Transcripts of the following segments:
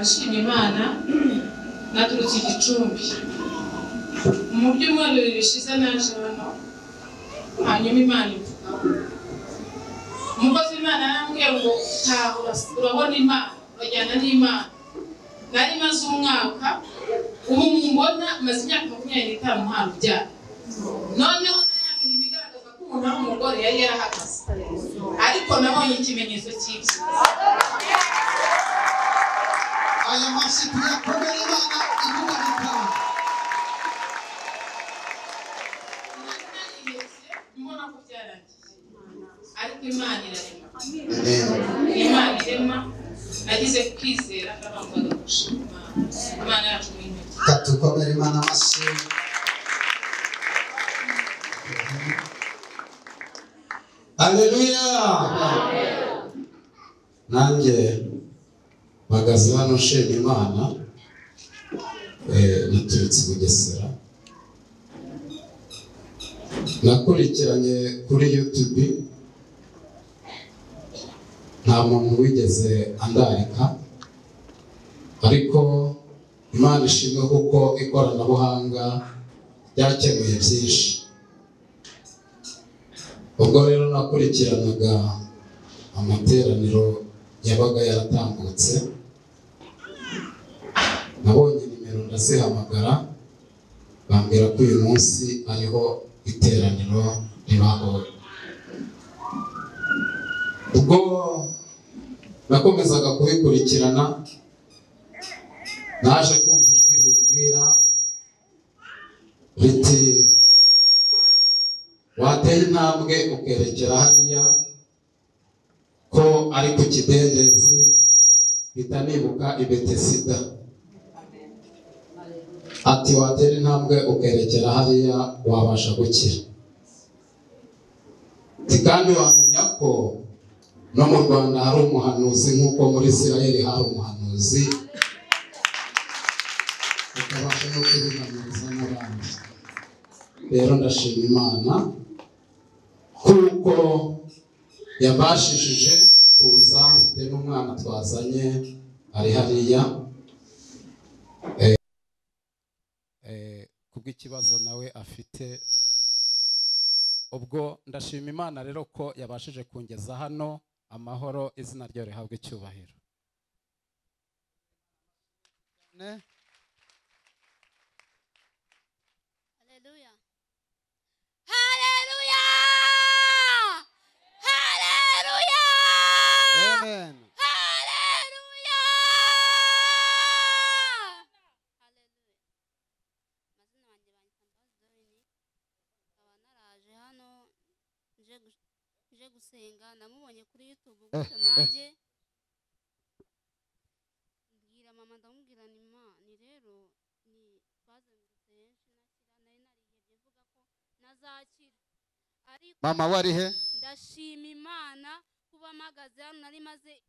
nshima imana naturutse i gicumbi mu byumweru bibiri bishize naje hano hanyuma imana imvugaho umukozi w'imana yarambwiye ngo taha urabona imana urajyana n'imana nari maze umwaka ubu mubona maze imyaka makumyabiri n'itanu nta rubyaro noneho na ya mirimo igaragaza ko umuntu ari umugore yari yarahagaze ariko nabonye ikimenyetso cy'ibyo Aya masiku yakomera Imana ibuboneka. mbona ko byarangiye ariko imana irarema imana irema nagize kwizera kabangaga gushima imana imana yacu ni intoki Katukomere Imana amasi. Aleluya. Nanjye mpagaze hano nshima Imana eh, naturutse i Bugesera nakurikiranye kuri YouTube nta muntu wigeze andarika ariko imana ishimwe kuko ikoranabuhanga ryakemuye byinshi ubwo rero nakurikiranaga amateraniro yabaga yaratambutse nabonye nimero ndazihamagara bambwira ko uyu munsi ariho iteraniro ribaho ubwo nakomezaga kubikurikirana naje kumva ijwi ribwira riti wateye intambwe ukerekera hariya ko ari ku kidendezi mpita nibuka i betesida ati watera intambwe ukerekera hariya wabasha gukira Ati, kandi wamenya ko no mu rwanda hari umuhanuzi nk'uko muri isirayeli hari umuhanuzi ukabasha no kubihamiriza n'abandi rero ndashima imana kuko yabashishije kuza mfite n'umwana twazanye ari hariya Eh, eh, kubw'ikibazo nawe afite ubwo ndashima imana rero ko yabashije kungeza hano amahoro izina ryayo rihabwa icyubahiro ne Hallelujah. Hallelujah. Hallelujah. Amen. Hallelujah. Amazina wanjye banyita Mbazdoyini, nkaba naraje hano nje gu- nje gusenga namubonye kuri youtube gutyo nanjye mbwira mama ndamubwira ni ma ni rero ni bazengurutse henshi nakira nari narihebye mvuga ko nazakira ariko Mama wari he? ndashima imana kuba mpagaze hano nari maze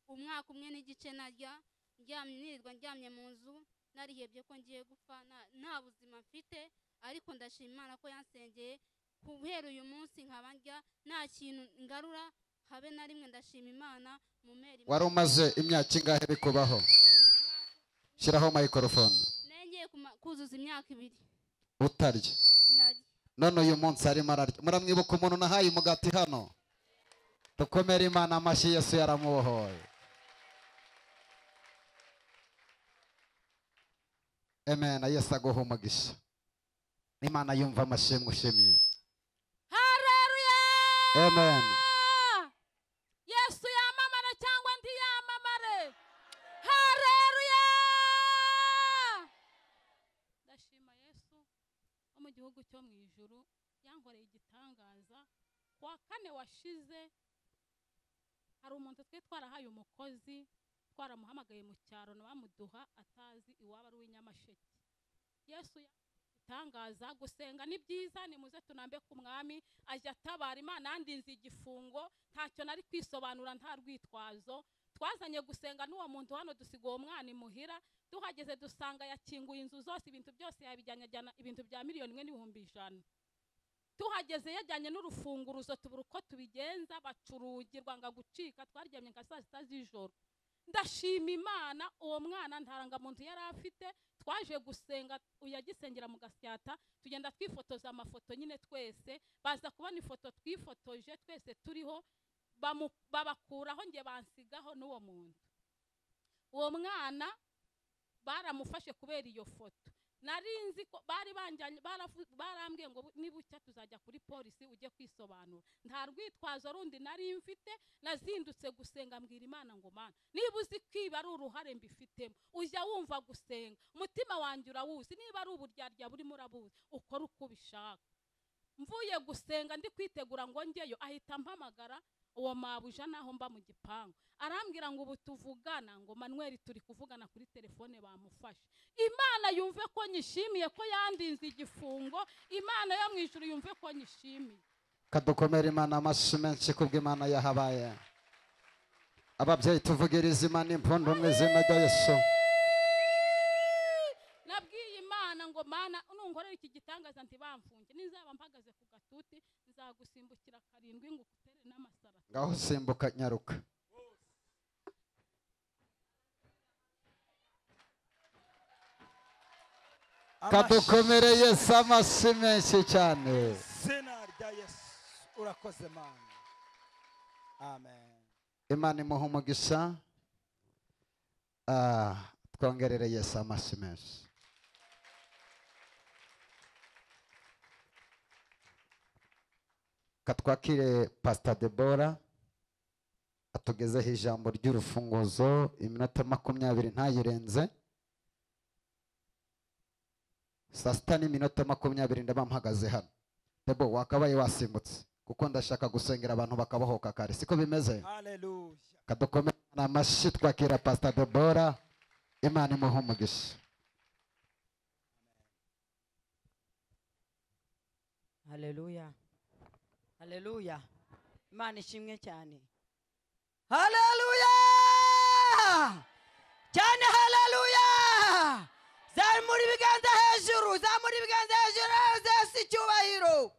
umwaka umwe n'igice narya ndyamye nirirwa ndyamye mu nzu narihebye ko ngiye gupfa nta- nta buzima mfite ariko ndashima imana ko yansengeye guhera uyu munsi nkaba ndya nta kintu ngarura habe na rimwe ndashima imana mu meri Wari umaze imyaka ingahe bikubaho? Shyiraho microphone. nengeye kuma- kuzuza imyaka ibiri Utarya. narya None uyu munsi arimo ararya. Muramwibuka umuntu nahaye umugati hano? Dukomere Imana amashyi Yesu yaramubohoye. Amen. Yesu aguhe umugisha. Imana yumva amashimwe ushimye. hareruya Amen. yesu yamamare cyangwa ndi yamamare hareruya ndashima yesu wo mu gihugu cyo mu ijuru yankoreye igitangaza ku wa kane washize hari umuntu twari twarahaye umukozi twaramuhamagaye mu cyaro na bamuduha atazi iwaba ari uw'inyamasheke yesu yakoreye igitangaza gusenga ni byiza ni muze tunambe ku mwami ajya atabara imana yandinze igifungo ntacyo nari kwisobanura nta rwitwazo twazanye gusenga n'uwo muntu hano dusiga uwo mwana imuhira tuhageze dusanga yakinguye inzu zose ibintu byose yabijyanye ajyana ibintu bya miliyoni imwe n'ibihumbi ijana tuhageze yajyanye n'urufunguruzo tubura uko tubigenza baca urugi rwanga gucika twaryamye nka saa sita z'ijoro ndashima imana uwo mwana ntarangamuntu yari afite twaje gusenga uyagisengera mu gasyata tugenda twifotoza amafoto nyine twese baza kubona ifoto twifotoje twese turiho bamu- babakuraho nge bansigaho n'uwo muntu uwo mwana baramufashe kubera iyo foto nari nzi ko bari banjyanye baravu- barambwiye ngo bu- nibucya tuzajya kuri polisi ujye kwisobanura nta rwitwazo rundi nari mfite nazindutse gusenga mbwira imana ngo mana niba uzi kwiba ari uruhare mbifitemo ujya wumva gusenga umutima wanjye urawuzi niba ari uburyarya burimo urabuzi ukora uko ubishaka mvuye gusenga ndi kwitegura ngo njyeyo ahita mpamagara uwo mabuja naho mba mu gipangu arambwira ngo ubu tuvugana ngo manweri turi kuvugana kuri telefone bamufashe imana yumve ko nyishimiye ko yandinze igifungo imana yo mu ijuru yumve ko nyishimiye kadukomere imana amashyi menshi kubw'imana yahabaye ababyeyi tuvugira izima n'impundu mu izina rya yesu nabwiye imana ngo mana nunkorera iki gitangaza ntibamfunge nizaba mpagaze ku gatuti nzagusimbukira karindwi ngo ukutere n'amasarasi ngaho simbuka nyaruka kadukomere yesu amashyi menshi cyane izina rya yesu urakoze mana amen imana imuha umugisha Ah, twongerere yesu amashyi menshi katwakire pasita debora atugezeho ijambo ry'urufunguzo iminota makumyabiri ntayirenze saa sita n'iminota makumyabiri ndaba mpagaze hano debo wakabaye wasimbutse kuko ndashaka gusengera abantu bakabohoka kare siko bimeze haleluya kadukomere imana amashyi twakira pasita debora imana imuha umugisha haleluya haleluya imana ishimwe cyane haleluya cyane haleluya zamura ibiganza hejuru zamura ibiganza hejuru yesu icyubahiro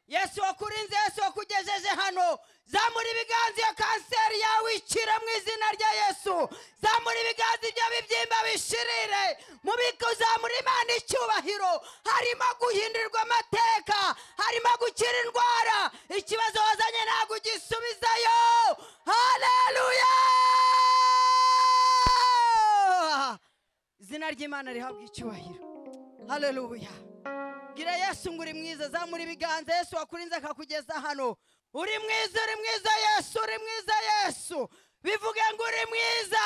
yesu wakurinze yesu wakugejeje hano zamura ibiganza iyo kanseri yawe ikire mu izina rya yesu zamura ibiganza ibyo bibyimba bishirire mu biko zamura imana icyubahiro harimo guhindurirwa amateka harimo gukira indwara ikibazo wazanye ntabwo ugisubizayo haleluya izina ry'imana rihabwa icyubahiro haleluya gira yesu ngo uri mwiza zamura ibiganza yesu wakurinze akakugeza hano uri mwiza uri mwiza yesu uri mwiza yesu bivuge ngo uri mwiza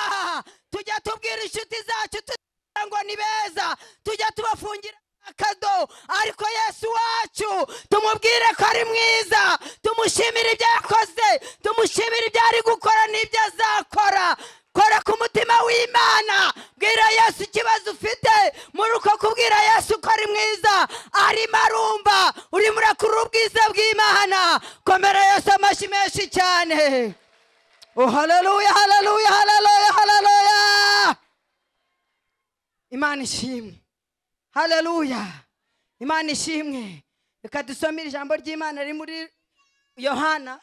tujya tubwira inshuti zacu tugira ngo ni beza tujya tubafungira akado ariko yesu wacu tumubwire ko ari mwiza tumushimire ibyo yakoze tumushimire ibyo ari gukora n'ibyo azakora kora ku mutima w'imana bwira yesu ikibazo ufite muri uko kubwira yesu ko ari mwiza arimo arumva urimo urakurura ubwiza bw'imana komera yesu amashyi menshi cyane oh haleluya haleluya haleluya haleluya imana ishimwe haleluya imana ishimwe reka dusomere ijambo ry'imana riri muri yohana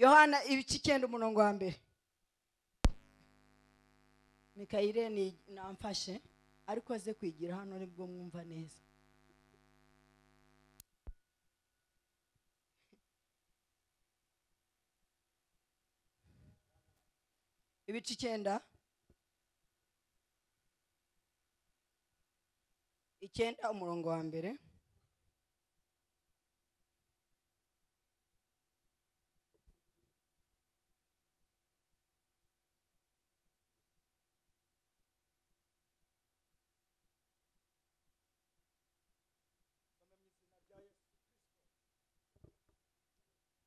yohana ibice icyenda umurongo wa mbere mikayire ni namfashe ariko aze kwigira hano nibwo mwumva neza ibice icyenda icyenda umurongo wa mbere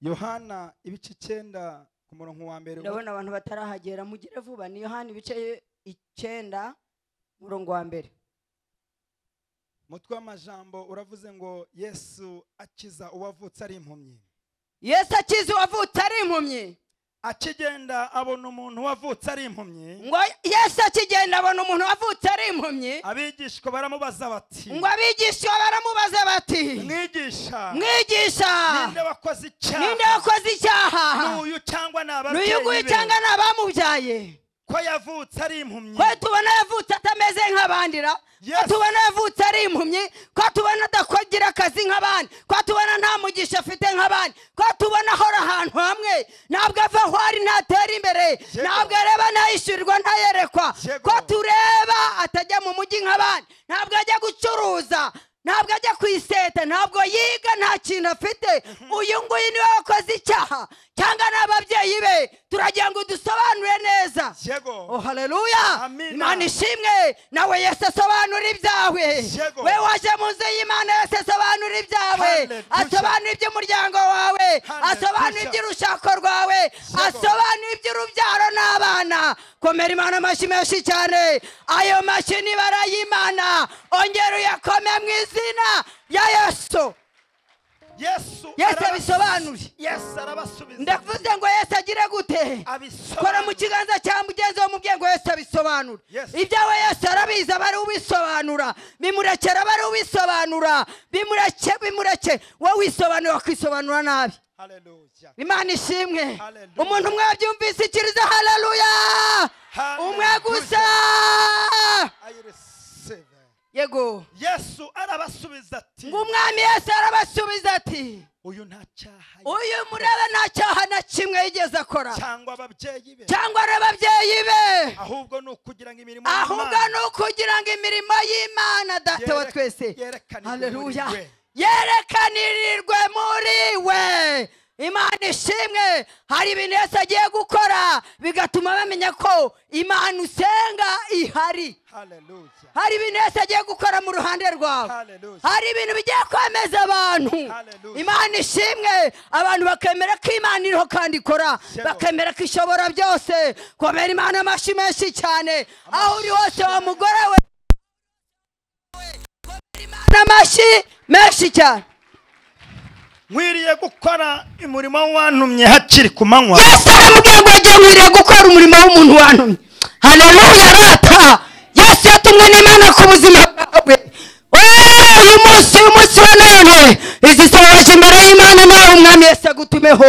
yohana ibice icyenda ku murongo wa mbere ndabona abantu batarahagera mugire vuba ni yohani ibice icyenda umurongo wa mbere umutwe w'amajambo uravuze ngo yesu akiza uwavutse ari impumyi yesu akiza uwavutse ari impumyi akigenda abona umuntu wavutse ari impumyi ngo yesu akigenda abona umuntu wavutse ari impumyi abigishwa baramubaza bati ngo abigishwa baramubaza bati mwigisha mwigisha ninde wakoze ninde icyaha wakoze icyaha n'uyu cyangwa ni ababyeyi n'uyu nguyu be? cyangwa ni abamubyaye ko yavutse ari impumyi ko tubona yavutse atameze nk'abandi ra ko Yes. tubona yavutse ari impumyi ko tubona adakogira akazi nk'abandi ko tubona nta mugisha afite nk'abandi ko tubona ahora ahantu hamwe ntabwo ava aho ari ntatera imbere Yego. ntabwo areba ntayishyurirwa ntayerekwa Yego. ko tureba atajya mu mujyi nk'abandi ntabwo ajya gucuruza ntabwo ajya ku iseta ntabwo yiga nta kintu afite uyu nguyu niwe wakoze icyaha cyangwa ni ababyeyi be turagira ngo dusobanure neza Oh, yego haleluya Amina. imana ishimwe nawe yesu asobanura ibyawe Yego. we waje mu nzu y'imana yesu asobanura ibyawe Hallelujah. asobanura iby'umuryango wawe Hallelujah. asobanura iby'urushako rwawe asobanura iby'urubyaro n'abana komera imana amashyi menshi cyane ayo mashyi ni ibara y'imana ongera uyakome mu izina ya yesu yesu Yesu arabas- abisobanure. yesu arabasubiza ndavuze ngo yesu agire gute kora mu abisobanura kiganza cya mugenzi wo mu bwenge yesu abisobanura Yes. ibyawe yesu arabizi aba ari ubisobanura bimurekera aba ari ubisobanura bimureke bimureke wowe wisobanura wakisobanura nabi haleluya imana ishimwe Hallelujah. umuntu umwe wabyumvise ikiriza haleluya Hallelujah. umwe gusa i receive yego yesu arabasubiza ati ngo umwami yesu arabasubiza ati uyu nta cyaha uyu murebe nta cyaha na kimwe yigeze akora cyangwa ababyeyi be cyangwa ari ababyeyi be ahubwo ni ukugira ngo imirimo ahubwo y'Imana ni ukugira ngo imirimo y'imana data wa Yerek- twese yerekanirwe haleluya muri we. yerekanirirwe muri we imana ishimwe hari ibintu yesu agiye gukora bigatuma bamenya ko imana usenga ihari haleluya hari ibintu yesu agiye gukora mu ruhande rwawe haleluya hari ibintu bigiye kwemeza abantu Hallelujah. imana ishimwe abantu bakemera ko imana iriho kandi ikora Yego. bakemera ko ishobora byose komera imana amashyi menshi cyane aho uri hose wa mugore we komera imana amashyi menshi cyane nkwiriye gukora umurimo wantumye hakiri ku manywa yesu aramubwira ngo agiye nkwiriye gukora umurimo w'umuntu wantumye haleluya rata yesu yatumwe n'imana ku buzima bwawe Eee, uyu munsi uyu munsi wa none izi sohoje imbere y'imana nawe umwami yesu agutumeho